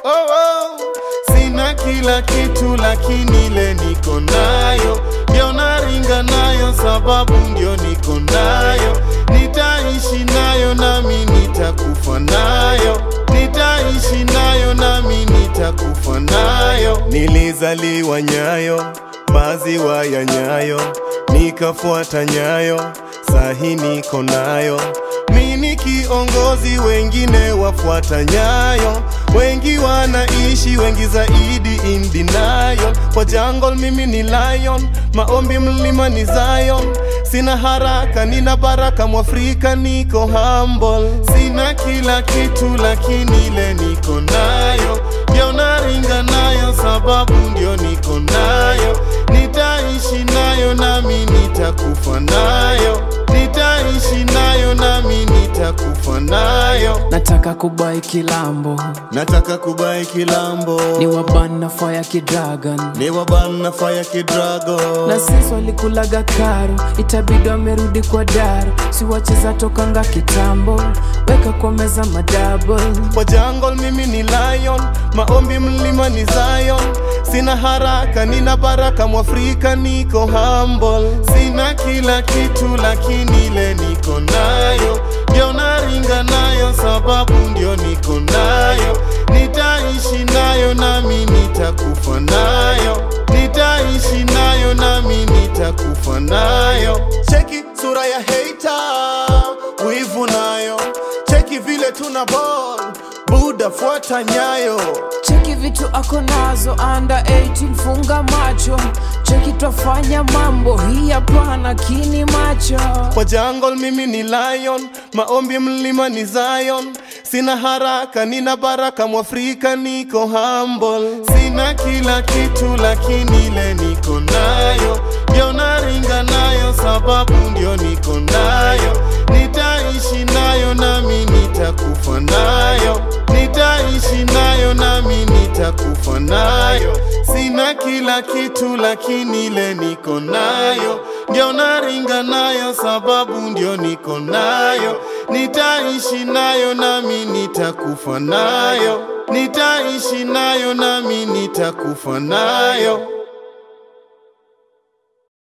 oh, oh. Sina kila kitu lakini ile niko nayo, ndio naringa nayo sababu ndio niko nayo. Nitaishi nayo nami nitakufa nayo, nitaishi nayo nami nitakufa nayo. Nilizaliwa Nyayo, maziwa ya Nyayo, nikafuata Nyayo, sahi niko nayo. Mi ni kiongozi, wengine wafuata nyayo, wengi wanaishi, wengi zaidi in denial. Kwa jungle mimi ni lion, maombi mlima ni Zion. Sina haraka, nina baraka, Mwafrika niko humble. Sina kila kitu lakini ile niko nayo, ndio naringa nayo sababu ndio niko nayo. Nitaishi nayo nami nitakufa nayo, nitaishi nayo nami nitakufa nayo. nataka kubai kilambo Nataka kubai kilambo, ni wabana fire kidragon ni wabana fire kidrago na sisi walikulaga karo itabidi wamerudi kwa daro si wacheza tokanga kitambo weka kwa meza madouble Kwa jungle mimi ni lion, maombi mlima ni Zion. Sina haraka, nina baraka, Mwafrika niko humble. Sina kila kitu lakini ile niko nayo, ndio naringa nayo sababu ndio niko nayo. Nitaishi nayo nami nitakufa nayo, nitaishi nayo nami nitakufa nayo. Cheki sura ya hater, wivu nayo. Cheki vile tuna ball, Buda fuata nyayo. cheki vitu ako nazo under 18 funga macho cheki twafanya mambo hii hapana kini macho Kwa jungle mimi ni lion, maombi mlima ni Zion. Sina haraka, nina baraka, Mwafrika niko humble. Sina kila kitu lakini ile niko nayo, ndio naringa nayo sababu ndio niko nayo. Nitaishi nayo nami nitakufa nayo, nitaishi nayo nami nitakufa nayo. Sina kila kitu lakini ile niko nayo, ndio naringa nayo sababu ndio niko nayo. Nitaishi nayo nami nitakufa nayo, nitaishi nayo nami nitakufa nayo.